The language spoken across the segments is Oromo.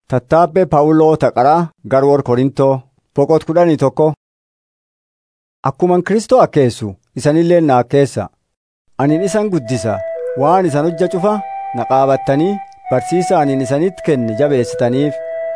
Tattaabbee Phaawuloo Taqaraa Garwoor Korintoo boqot kudhanii tokko. Akkuman Kristoo akkeessu isanillee na akkeessa. Anin isan guddisa waan isan hojja cufa na qaabattanii barsiisa anin isanitti kenne jabeessitaniif.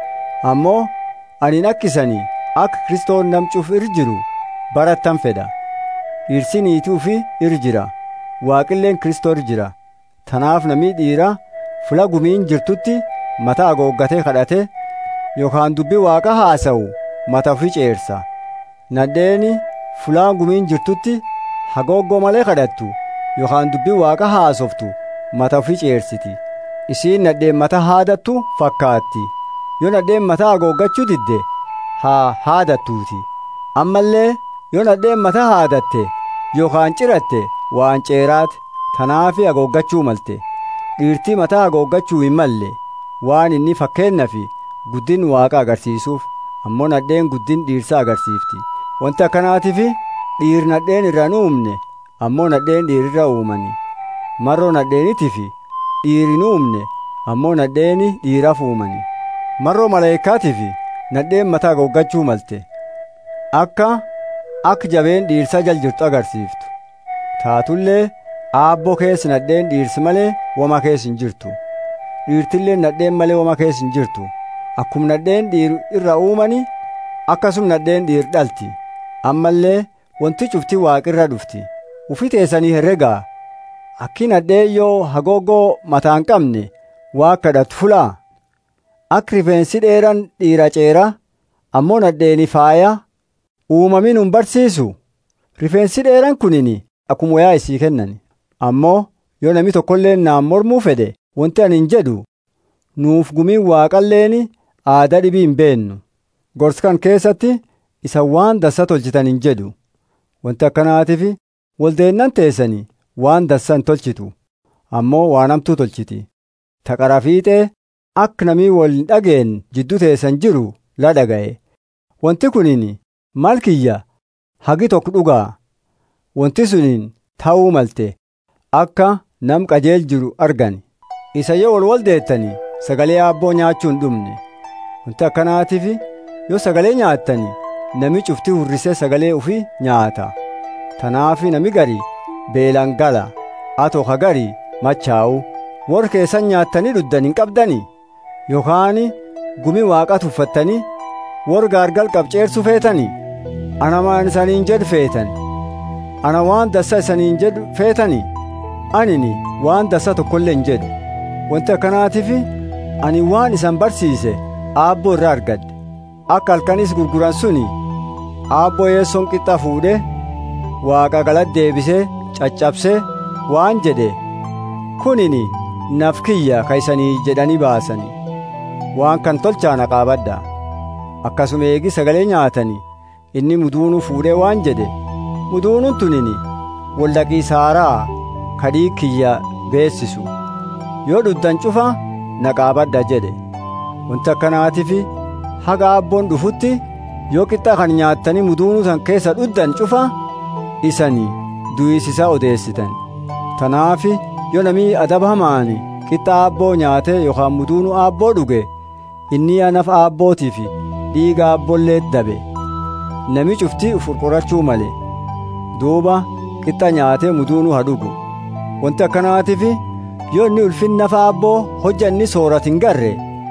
Ammoo anin akkisanii akka Kristoon namcuuf ir jiru barattan fedha. Dhirsi niituufi ir jira. Waaqilleen Kristoo ir jira. Tanaaf namni dhiira fula gumiin jirtutti mata hagooggatee kadhate yookaan dubbii waaqa haasa'u mata ofii ceersa. Nadheeni fulaan gumiin jirtutti hagooggoo malee kadhattu yookaan dubbii waaqa haasoftu mata ofii ceersiti. Isiin nadheen mata haadattu fakkaatti. Yoo nadheen mata hagooggachuu didde haa haadattuuti. Ammallee yoo nadheen mata haadatte yookaan ciratte waan ceeraati. Tanaafi hagooggachuu malte. Dhiirtii mataa hagooggachuu hin malle. waan inni fakkeenna fi guddin waaqa agarsiisuuf ammoo nadheen guddin dhiirsa agarsiifti wanti akkanaatiif dhiir nadheen irra hin uumne ammoo nadheen dhiirirra uumani marroo nadheenitii fi dhiir hin uumne ammoo nadheeni dhiiraaf uumani marroo maleeykaatii fi nadheen mataa hagooggachuu malte akka akka jabeen dhiirsa jal jirtu agarsiiftu taatullee aabboo keessa nadheen dhiirsi malee wama keessa hin jirtu dhiirtillee nadheen malee wama keessa hin jirtu akkuma nadheen dhiir irra uumani akkasuma nadheen dhiir dhalti ammallee wanti cufti waaqirra dhufti ufi teessanii herregaa akki nadheen yoo hagooggoo mataa hin qabne waa kadhatu fulaa akka rifeensi dheeran dhiira ceera ammoo nadheeni faaya uumamin hin barsiisu rifeensi dheeran kunini akkuma wayaa isii kennan ammoo yoo nami tokkollee naan mormuu fedhe wanti ani hin jedhu nuuf gumiin waaqalleeni aadaa dhibii hin beennu gorskan keessatti isa waan dassa tolchitan hin jedhu wanti akkanaatiif waldeennan teessanii waan dassa hin tolchitu ammoo waan hamtuu tolchiti taqara fiixee akka namii wal hin dhageen jidduu teessan jiru la dhaga'e wanti kuniin maal kiyya hagi tokko dhugaa wanti suniin ta'uu malte akka nam qajeel jiru argani isa yoo wal wal deettanii sagalee aabboo nyaachuu hin dhumne wanti akkanaatiif yoo sagalee nyaattanii nami cufti hurrisee sagalee ufii nyaata tanaafi nami gari beelan gala atoo ka gari machaa'u warra keessan nyaattanii dhuddan hin qabdanii yookaan gumi waaqa tuffattanii warra gaargal qabceersu feetanii ana maan isaniin jedhu feetan ana waan dassa isaniin jedhu feetanii anini waan dassa tokkollee hin jedhu wanti akkanaatiif ani waan isan barsiise aabboo irraa argadhe akka halkanis gurguran suni aabboo yeessoon qixxa fuudhe waaqa galatti deebisee caccabsee waan jedhe kunini naf kiyya ka isanii jedhanii baasani waan kan tolchaana qaabadha akkasuma eegi sagalee nyaatanii inni muduunuu fuudhee waan jedhe muduunuun tunini waldhaqii saaraa kadhii kiyya beessisu yoo dhuddan cufa na qaabadha jedhe wanti akkanaatiif haga abboon dhufutti yoo qixxa kan nyaattanii muduunuu san keessa dhuddan cufa isanii du'isisaa odeessitan tanaafi yoo namii adaba hamaani qixxa aabboo nyaate yookaan muduunuu aabboo dhuge inni anaf aabbootiif dhiiga aabbollee dabe nami cufti uf qurqurachuu male duuba qixxa nyaatee muduunuu haa dhugu wanti akkanaatiif yoo inni ulfin nafa abboo hojja inni sooratu hin garre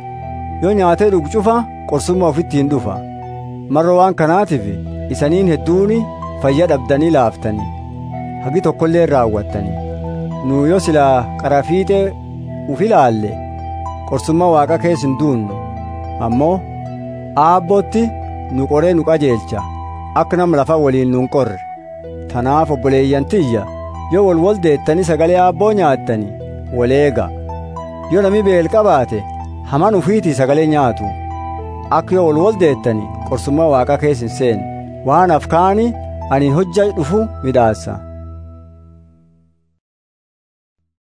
yoo nyaatee dhugu cufa qorsummaa ofitti hin dhufa marra waan kanaatiif isaniin hedduuni fayya dhabdanii laaftanii hagi tokkollee raawwattanii nu yoo silaa qarafiixee uf ilaalle qorsummaa waaqa keessa hin duunnu ammoo aabbootti nu qoree nu qajeelcha akka nama lafa waliin nu hin qorre tanaaf obboleeyyan tiyya yoo wal wal deettanii sagalee aabboo nyaattanii waleega yoo nami beel qabaate haman ufiitii sagalee nyaatu akka yoo wal wal deettanii qorsummaa waaqa keessa hin seenne waan afkaani ani hojja dhufu midhaassa